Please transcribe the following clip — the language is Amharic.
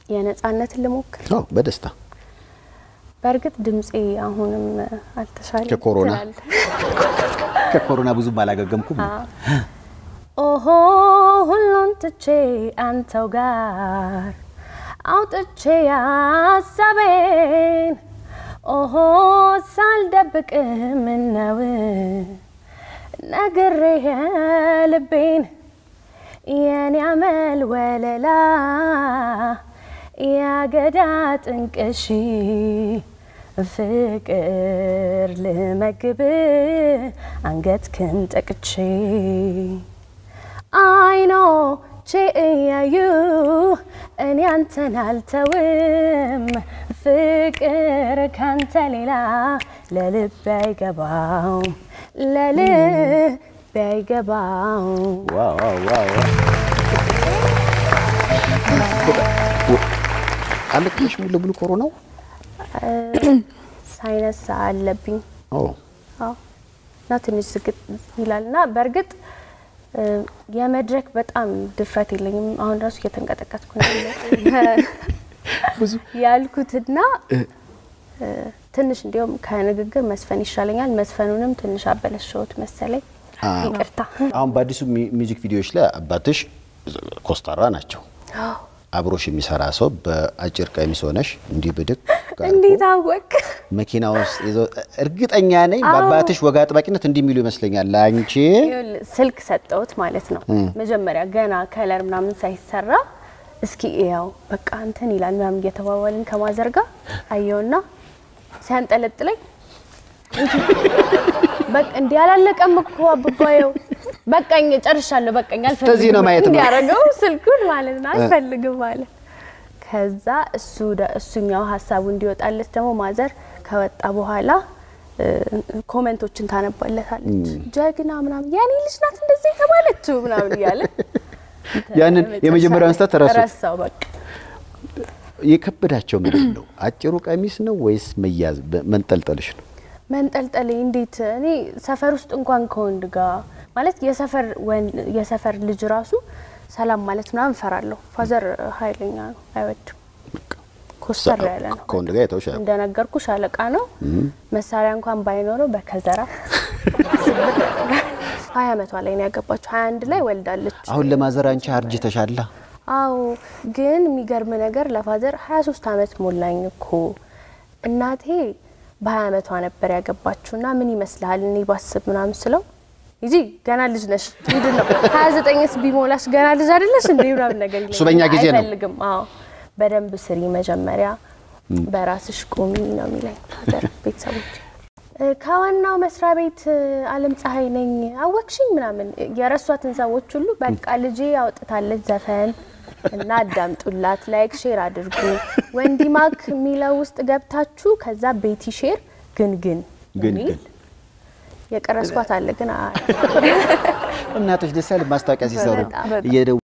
የነጻነትን ልሞክር። አዎ በደስታ በእርግጥ ድምፄ አሁንም አልተሻለ ከኮሮና ከኮሮና ብዙም አላገገምኩም። ኦሆ ሁሉን ትቼ አንተው ጋር አውጥቼ ያሳቤን ኦሆ ሳልደብቅ ምነው ነግሬ ልቤን የኔ አመል ወለላ ያገዳ ጥንቅሽ ፍቅር ልመግብ አንገትክን ጠቅቼ አይኖቼ እያዩ እኔ አንተን አልተውም ፍቅር ካንተ ሌላ ለልብ አይገባውም ለልብ አይገባውም ዋው ዋው ዋው ዋው። አለብሽ ሙሉ ለሙሉ ኮሮናው? ሳይነስ አለብኝ ኦ አዎ እና ትንሽ ዝግት ይላል እና በእርግጥ እ፣ የመድረክ በጣም ድፍረት የለኝም። አሁን ራሱ እየተንቀጠቀጥኩ ነው ያለው ብዙ ያልኩትና እ፣ ትንሽ እንዲያውም ከንግግር መስፈን ይሻለኛል። መስፈኑንም ትንሽ አበለሸሁት መሰለኝ። ይቅርታ። አሁን በአዲሱ ሚ- ሚውዚክ ቪዲዮዎች ላይ አባትሽ ኮስታራ ናቸው። አብሮሽ የሚሰራ ሰው በአጭር ቀሚስ ሆነሽ እንዲህ ብድግ አድርጎ እንዴት አወቅ? መኪና ውስጥ ይዞ እርግጠኛ ነኝ በአባትሽ ወግ አጥባቂነት እንዲህ የሚሉ ይመስለኛል። ለአንቺ ይኸውልህ፣ ስልክ ሰጠሁት ማለት ነው። መጀመሪያ ገና ከለር ምናምን ሳይሰራ እስኪ ያው በቃ እንትን ይላል ምናምን እየተባባልን ከማዘርጋ አየውና ሲያንጠለጥለኝ በቃ እንዲህ አላለቀም እኮ አብባየው በቃኝ፣ ጨርሻለሁ፣ በቃኝ፣ አልፈልግም እስከዚህ ነው ማየት ነው። እንዲያደርገው ስልኩን ማለት ነው አልፈልግም ማለት ከዛ እሱ ደ- እሱኛው ሀሳቡ እንዲወጣለት ደግሞ ማዘር ከወጣ በኋላ እ፣ ኮመንቶችን ታነባለታለች። ጀግና ምናምን የኔ ልጅ ናት እንደዚህ የተባለችው ምናምን እያለ ያንን የመጀመሪያውን ስህተት ረሱት። ረሳው በቃ የከበዳቸው ምንድን ነው? አጭሩ ቀሚስ ነው ወይስ መያዝ መንጠልጠልሽ ነው? መንጠልጠል እንዴት እኔ ሰፈር ውስጥ እንኳን ከወንድ ጋር ማለት የሰፈር ወንድ የሰፈር ልጅ ራሱ ሰላም ማለት ምናምን እፈራለሁ። ፋዘር ኃይለኛ ነው፣ አይወድም። ኮስተር ያለ ነው። ከወንድ ጋር የተውሻል እንደነገርኩ ሻለቃ ነው። መሳሪያ እንኳን ባይኖረው በከዘራ ሀያ አመቷ ላይ ነው ያገባችው። ሀያ አንድ ላይ ወልዳለች። አሁን ለማዘር አንቺ አርጅተሻላ። አዎ ግን የሚገርም ነገር ለፋዘር 23 አመት ሞላኝ እኮ እናቴ በ20 አመቷ ነበር ያገባችው እና ምን ይመስልሃል እኔ ባስብ ምናምን ስለው ይጂ ገና ልጅ ነሽ ምንድን ነው 29ስ ቢሞላሽ ገና ልጅ አይደለሽ እንዴ ምናምን ነገር ይለኛል። እሱ በእኛ ጊዜ ነው። አይፈልግም። አዎ በደንብ ስሪ መጀመሪያ በራስሽ ቁሚ ነው የሚለኝ ፋዘር ቤተሰቦች እ፣ ከዋናው መስሪያ ቤት እ፣ አለም ፀሐይ ነኝ አወቅሽኝ ምናምን የረሷትን ሰዎች ሁሉ በቃ ልጄ አውጥታለች ዘፈን እና አዳምጡላት፣ ላይክ ሼር አድርጉ። ወንዲ ማክ የሚለው ውስጥ ገብታችሁ ከዛ ቤቲ ሼር ግን ግን ግን የሚል ግን የቀረስኳት አለ ግን አ- እናቶች ደስ ያለ ማስታወቂያ ሲሰሩ በጣም እየደወሉ